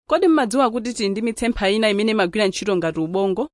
kodi mmadziwa kuti tili ndi mitsempha ina imene imagwira ntchito ngati ubongo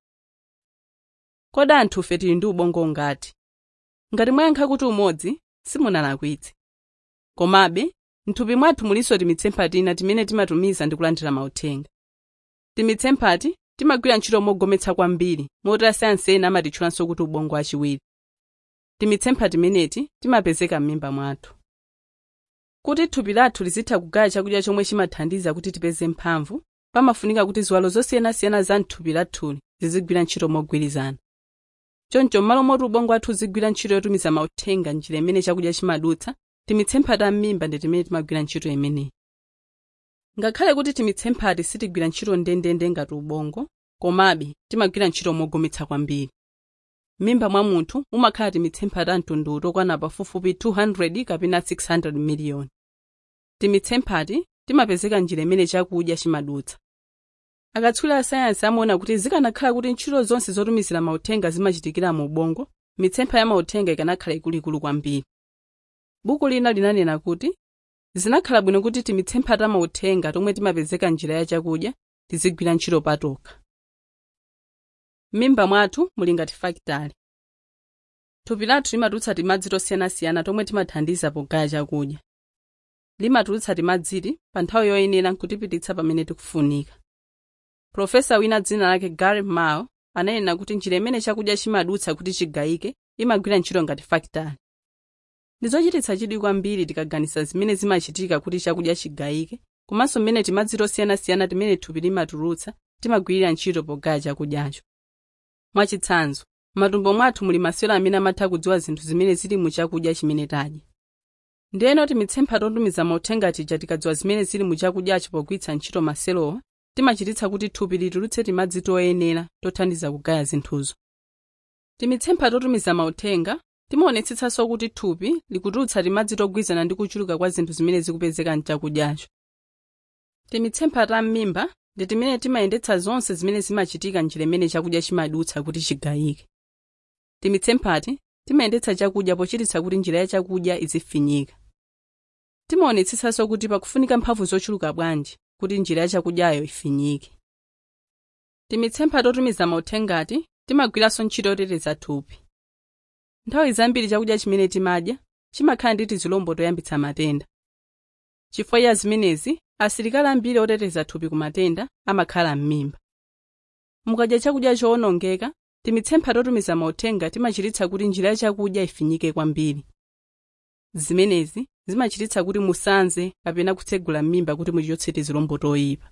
kodi anthufe tili ndi ubongo ngati ngati mwayankha kuti umodzi simunalakwitse komabe m'thupi mwathu mulinso timitsempha tina timene timatumiza ndi kulandira mauthenga timitsemphati timagwira ntchito mogometsa kwambiri moti asayansi ena amatitchulanso kuti ubongo wachiwiri timitsempha timeneti timapezeka m'mimba mwathu kuti thupi lathu lizitha kugaya chakudya chomwe chimathandiza kuti tipeze mphamvu pamafunika kuti ziwalo zosiyanasiyana za m'thupi lathuli zizigwira ntchito mogwirizana choncho m'malo moti ubongo wathu uzigwira ntchito yotumiza mauthenga njira imene chakudya chimadutsa timitsempha ta m'mimba ndi timene timagwira ntchito imeneyi ngakhale kuti timitsemphati sitigwira ntchito ndendende ngati ubongo komabe timagwira ntchito mogometsa kwambiri m'mimba mwa munthu mumakhala timitsempha ta mtundu utokwana pafupifupi 200 kapena 600 miliyoni timitsemphati timapezeka njira imene chakudya chimadutsa akatswiri a sayansi amaona kuti zikanakhala kuti ntchito zonse zotumizira mauthenga zimachitikira mu ubongo mitsempha ya mauthenga ikanakhala ikuluikulu kwambiri buku lina linanena kuti zinakhala bwino kuti timitsempha ta mauthenga tomwe timapezeka njira ya chakudya tizigwira ntchito patokha m'mimba mwathu muli ngati fakitale thupi lathu limatulutsa timadzi tosiyanasiyana tomwe timathandiza pogaya chakudya limatulutsa timadziti pa nthawi yoyenera nkutipititsa pamene tikufunika profesa wina dzina lake gary mao ananena kuti njira imene chakudya chimadutsa kuti chigayike imagwira ntchito ngati fakitale ndi zochititsa chidwi kwambiri tikaganiza zimene zimachitika kuti chakudya chigayike komanso mmene timadzi tosiyanasiyana timene thupi limatulutsa timagwirira ntchito pogaya chakudyacho mwachitsanzo m'matumbo mwathu muli masewero amene amatha kudziwa zinthu zimene zili mu chakudya chimene tadya ndiyeno timitsempha totumiza mauthenga tija tikadziwa zimene zili mu chakudyacho pogwiritsa ntchito maselowa timachititsa kuti thupi litulutse timadzi toyenera tothandiza kugaya zinthuzo timitsempha totumiza mauthenga timaonetsetsanso kuti thupi likutulutsa timadzi togwirizana ndi kuchuluka kwa zinthu zimene zikupezeka mchakudyacho timitsempha ta m'mimba ndi timene timayendetsa zonse zimene zimachitika njira imene chakudya chimadutsa kuti chigayike timitsemphati timayendetsa chakudya pochititsa kuti njira ya chakudya izifinyika timaonetsetsanso kuti pakufunika mphamvu zochuluka bwanji kuti njira ya chakudyayo ifinyike timitsempha totumiza mauthengati timagwiranso ntchito yoteteza thupi nthawi zambiri chakudya chimene timadya chimakhala ndi tizilombo toyambitsa matenda chifukwa ya zimenezi asilikali ambiri oteteza thupi ku matenda amakhala m'mimba mukadya chakudya chowonongeka timitsempha totumiza mauthenga timachititsa kuti njira ya chakudya ifinyike kwambiri zimenezi zimachititsa kuti musanze kapena kutsegula m'mimba kuti muchotse tizilombo toyipa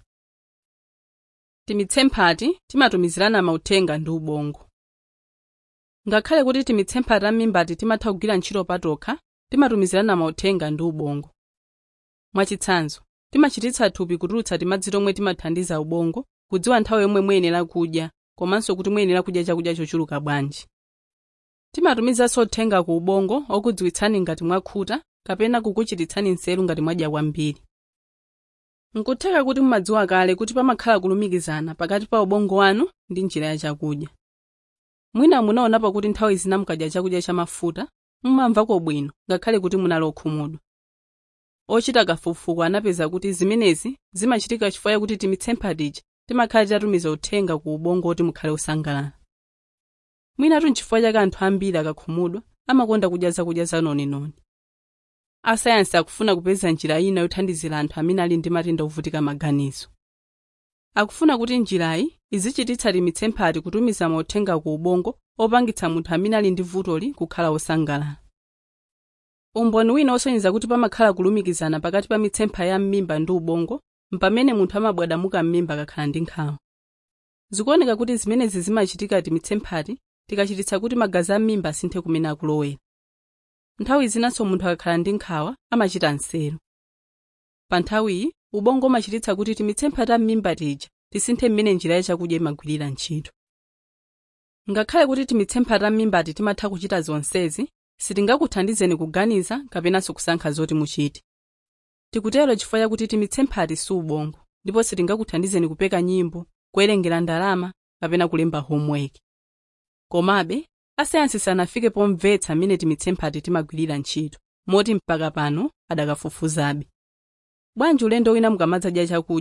timitsemphati timatumizirana mauthenga ndi ubongo ngakhale kuti timitsemphati ta m'mimbati timatha kugwira ntchito patokha timatumizirana mauthenga ndi ubongo mwachitsanzo timachititsa thupi kutulutsa timadzi tomwe timathandiza ubongo kudziwa nthawi yomwe muyenera kudya komanso kuti muyenera kudya chakudya chochuluka bwanji timatumizanso uthenga ku ubongo okudziwitsani ngati mwakhuta kapena kukuchititsani nzeru ngati mwadya kwambiri nkutheka kuti mumadziwa kale kuti pamakhala kulumikizana pakati pa ubongo wanu ndi njira ya chakudya mwina munaonapo kuti nthawi zina mukadya chakudya chamafuta mumamvako bwino ngakhale kuti munali okhumudwa ochita kafukufuku anapeza kuti zimenezi zimachitika chifukwa chakuti timitsempha tija timakhala titatumiza uthenga ku ubongo kuti mukhale osangalala mwinatu nchifukwa chake anthu ambiri akakhumudwa amakonda kudya zakudya zanoninoni asayansi akufuna kupeza njira ina yothandizira anthu amene ali ndi matenda ovutika maganizo akufuna kuti njirayi izichititsa timitsemphati kutumiza mauthenga ku ubongo opangitsa munthu amene ali ndi vutoli kukhala osangalala umboni wina osonyeza kuti pamakhala kulumikizana pakati pa mitsempha ya m'mimba ndi ubongo mpamene munthu amabwadamuka m'mimba akakhala ndi nkhawa zikuoneka kuti zimenezi zimachitika timitsemphati tikachititsa kuti magazi a m'mimba asinthe kumene akulowera nthawi zinanso munthu akakhala ndi nkhawa amachita nseru pa nthawiyi ubongo umachititsa kuti timitsempha ta m'mimba tija tisinthe mmene njira ya chakudya imagwirira ntchito ngakhale kuti timitsempha ta m'mimbati timatha kuchita zonsezi sitingakuthandizeni kuganiza kapenanso kusankha zoti muchite tikutero chifukwa chakuti timitsemphati si ubongo ndipo sitingakuthandizeni kupeka nyimbo kuwerengera ndalama kapena kulemba homework komabe asayansi sanafike pomvetsa mmene timitsemphati timagwirira ntchito moti mpaka pano adakafufuzabe bwanji ulendo wina mukamadzadya chakudya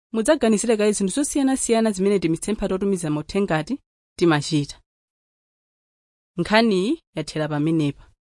mudzaganizire kaye zinthu zosiyanasiyana zimene timitsempha totumiza mautengati timachita nkhaniyi yathera pamenepa